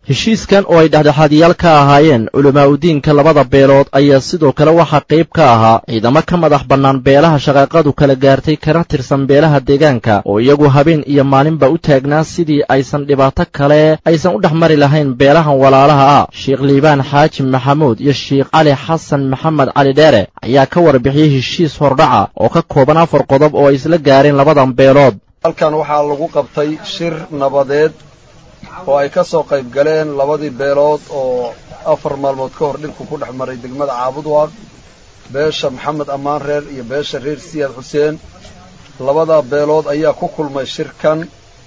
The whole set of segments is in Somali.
heshiiskan oo ay dhexdhexaadiyaal ka ahaayeen culamaa udiinka labada beelood ayaa sidoo kale waxaa qayb ka ahaa ciidamo ka madax bannaan beelaha shaqaaqadu kala gaartay kana tirsan beelaha deegaanka oo iyagu habeen iyo maalinba u taagnaa sidii aysan dhibaato kale aysan u dhex mari lahayn beelahan walaalaha ah sheekh liibaan xaaji maxamuud iyo sheekh cali xasan maxamed cali dheere ayaa ka warbixiyey heshiis hordhaca oo ka kooban afar qodob oo ay isla gaareen labadan beelood halkan waxaa lagu qabtay shir nabadeed oo ay ka soo qayb galeen labadii beelood oo afar maalmood ka hor dhibku ku dhex maray degmada caabudwaaq beesha maxamed ammaan reer iyo beesha reer siyaad xuseen labada beelood ayaa ku kulmay shirkan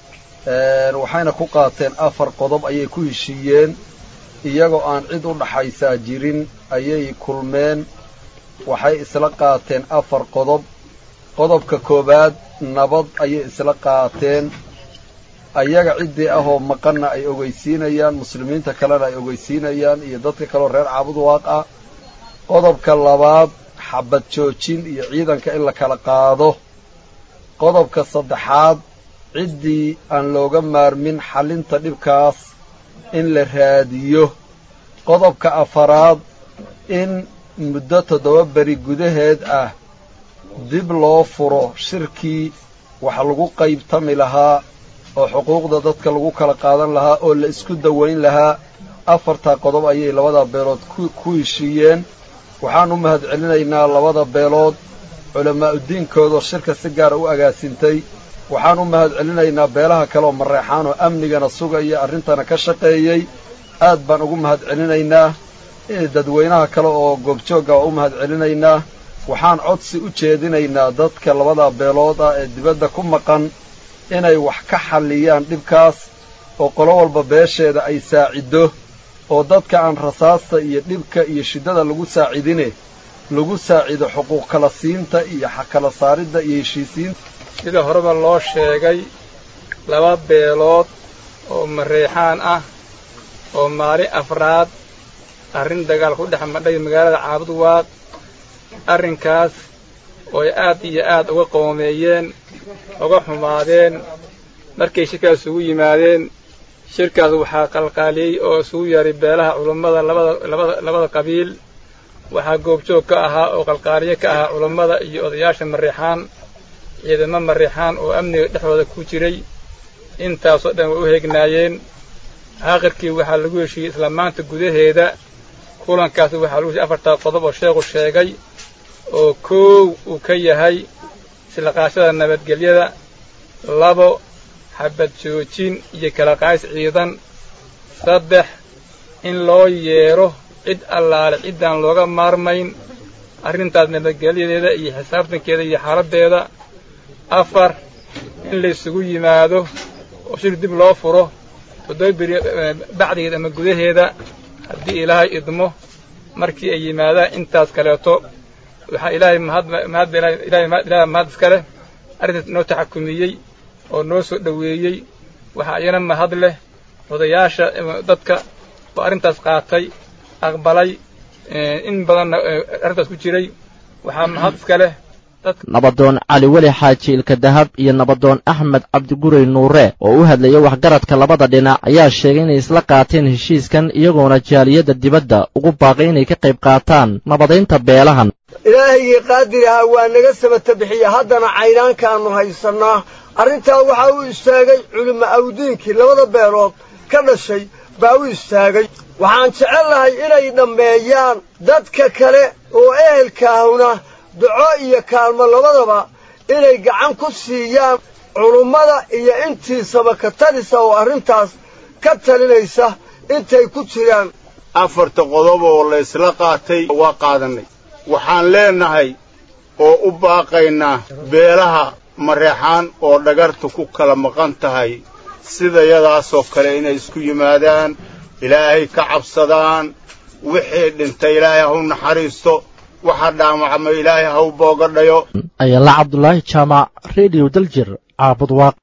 waxayna ku qaateen afar qodob ayay ku heshiiyeen iyagoo aan cid u dhaxaysaa jirin ayay kulmeen waxay isla qaateen afar qodob qodobka koowaad nabad ayay isla qaateen ayaga ciddii ahoo maqanna ay ogeysiinayaan muslimiinta kalena ay ogeysiinayaan iyo dadka kaleoo reer caabud waaq ah qodobka labaad xabad joojin iyo ciidanka in la kala qaado qodobka saddexaad ciddii aan looga maarmin xallinta dhibkaas in la raadiyo qodobka afaraad in muddo toddoba beri gudaheed ah dib loo furo shirkii wax lagu qaybtami lahaa oo xuquuqda dadka lagu kala qaadan lahaa oo la isku dawayn lahaa afartaa qodob ayay labada beelood ku heshiiyeen waxaan u mahad celinaynaa labada beelood culamaauddiinkoodoo shirka si gaara u agaasintay waxaan u mahad celinaynaa beelaha kaleoo mareexaan oo amnigana sugaya arrintana ka shaqeeyey aad baan ugu mahad celinaynaa dadweynaha kale oo goobjoogga waa u mahad celinaynaa waxaan codsi u jeedinaynaa dadka labada beelood ah ee dibadda ku maqan inay wax ka xalliyaan dhibkaas oo qolo walba beesheeda ay saaciddo oo dadka aan rasaasta iyo dhibka iyo shiddada lagu saacidine lagu saacido xuquuq kala siinta iyo kala saaridda iyo heshiisiinta sida horeba loo sheegay laba beelood oo mareexaan ah oo maalin afraad arrin dagaal ku dhex madhay magaalada caabud waaq arrinkaas oo ay aad iyo aad uga qoomeeyeen uga xumaadeen markay shirkaas isugu yimaadeen shirkaas waxaa qalqaaliyey oo isugu yeeray beelaha culummada labada labada labada qabiil waxaa goobjoog ka ahaa oo qalqaaliye ka ahaa culummada iyo odayaasha mareexaan ciidamo mareexaan oo amniga dhexdooda ku jiray intaasoo dhan way u heegnaayeen aakhirkii waxaa lagu heshiiyey isla maanta gudaheeda kulankaas waxaa lagu heshiiyey afartaa qodob oo sheekhu sheegay oo koow uu ka yahay islaqaashada nabadgelyada labo xabad joojin iyo kala qays ciidan saddex in loo yeedho cid allaale ciddaan looga maarmayn arrintaas nabadgelyadeeda iyo xisaabtankeeda iyo xaaladdeeda afar in laysugu yimaado oo shir dib loo furo toddoba beri bacdigeed ama gudaheeda haddii ilaahay idmo markii ay yimaadaan intaas kaleeto waxaa ilaahay mahadilaahay mahad iska leh arrintaas inoo taxakumiyey oo noo soo dhoweeyey waxaa iyana mahad leh odayaasha dadka oo arrintaas qaatay aqbalay in badanna arrintaas ku jiray waxaa mahad iska leh nabadoon cali weli xaaji ilka dahab iyo nabadoon axmed cabdigurey nuure oo u hadlaya waxgaradka labada dhinac ayaa sheegay inay isla qaateen heshiiskan iyagoona jaaliyadda dibadda ugu baaqay inay ka qayb qaataan nabadaynta beelahan ilaahigii qaadir ahaa waa naga sabata bixiya haddana caynaankaannu haysannaa arrintaa waxaa u istaagay culimo awdiinkii labada beelood ka dhashay baa u istaagay waxaan jecellahay inay dhammeeyaan dadka kale oo ehelkaahuna duco iyo kaalmo labadaba inay gacan ku siiyaan culummada iyo intiisaba ka talisa oo arrintaas ka talinaysa intay ku jiraan afarta qodob oo laysla qaatay waa qaadannay waxaan leennahay oo u baaqaynaa beelaha mareexaan oo dhagarta ku kala maqan tahay sidayadaasoo kale inay isku yimaadaan ilaahay ka cabsadaan wixii dhintay ilaahay ha u naxariisto waxa dhaamacma ilaahay ha u boogadhayo ayala cabdulaahi jaamac rediyo daljir caabud waaq